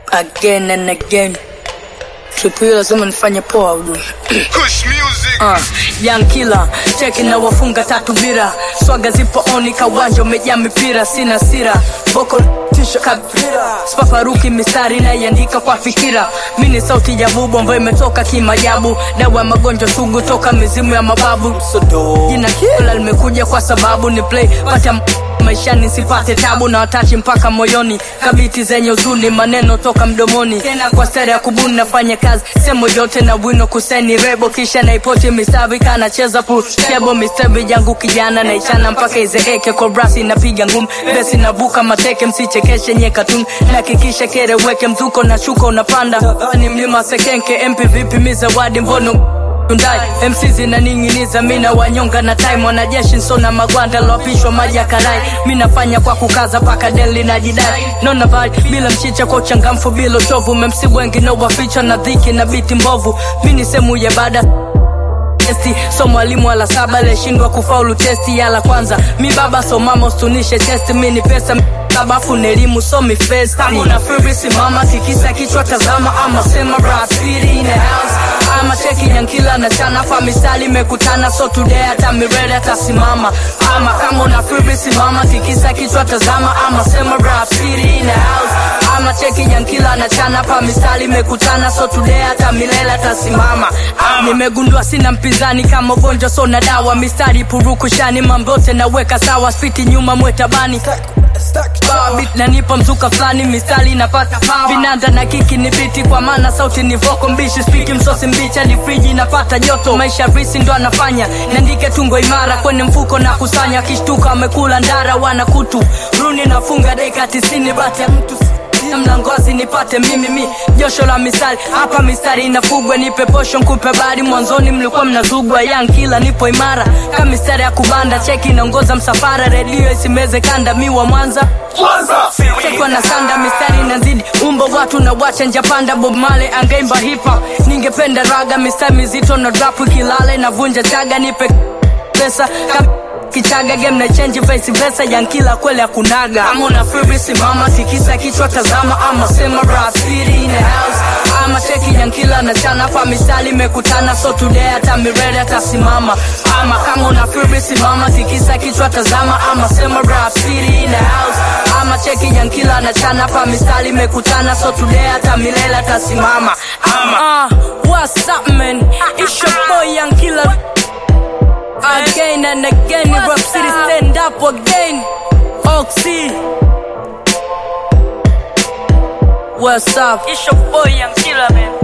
again and again tripu hiyo lazima nifanye poa ujue Kush music. Uh, young killer cheki na wafunga tatu bira swaga zipo oni kawanja umejaa mipira sina sira boko tisha kabira spafaruki mistari naiandika kwa fikira mi ni sauti ya bubu ambayo imetoka kimajabu dawa ya magonjwa sugu toka mizimu ya mababu jina kila limekuja kwa sababu ni play pata m- maishani sipate tabu na watachi mpaka moyoni kabiti zenye uzuni maneno toka mdomoni tena kwa stare ya kubuni nafanya kazi semo yote na wino kuseni rebo kisha naipoti mistavi kanacheza putebo mistavi yangu kijana naichana mpaka izeeke kobrasi napiga ngumi besi navuka mateke msichekeshe nye katuni nakikisha kereweke mzuko na shuka unapanda ni mlima sekenke mp vipi mizawadi mbono Hyundai MC zinaning'iniza mina wanyonga na time wanajeshi nsona magwanda lopishwa maji ya karai mi nafanya kwa kukaza paka deli na jidai nona vai bila mchicha kwa uchangamfu bila uchovu memsi wengi no waficha na dhiki na biti mbovu mi ni sehemu ya baada testi so mwalimu wala saba aliyeshindwa kufaulu testi ya la kwanza mi baba so mama ustunishe testi mi ni pesa sabafu ni elimu so mi festi kama una free simama tikisa kichwa tazama ama sema rap city in the house ama cheki yankila na chana fa misali imekutana so today hata mirele atasimama ama kama una free simama tikisa kichwa tazama ama sema rap city in the house ama cheki yankila na chana pa misali imekutana so today hata milele atasimama ama nimegundua sina mpinzani kama ugonjwa so na dawa mistari purukushani mambote naweka sawa spiti nyuma mwetabani Bit nanipa mzuka fulani mistari napata vinanda na kiki ni biti kwa maana sauti ni voko mbishi spiki msosi mbicha ni friji napata joto maisha risi ndo anafanya niandike tungo imara kwenye mfuko na kusanya kishtuka amekula ndara wana kutu runi nafunga dakika tisini bati ya mtu na mlangozi nipate mimi mi josho la misali hapa mistari inafugwa nipe posho nkupe bari mwanzoni mlikuwa mnazugwa yang kila nipo imara kama mistari ya kubanda cheki inaongoza msafara redio isimeze kanda mi wa mwanza chekwa na sanda mistari inazidi umbo watu na wacha njapanda bob male angeimba hipa ningependa raga mistari mizito na drapu kilale navunja chaga nipe pesa kama kichaga game na change vice versa yankila kweli akunaga kama una free simama tikisa kichwa tazama ama sema rap city in the house ama cheki yankila na chana fa misali imekutana so today hata mirele atasimama ama kama una free simama tikisa kichwa tazama ama sema rap city in the house ama cheki yankila na chana fa misali imekutana so today hata milele atasimama ama uh, what's up man it's your boy yankila again and again in Rap City stand up again Oxy What's up? It's your boy Young Killer man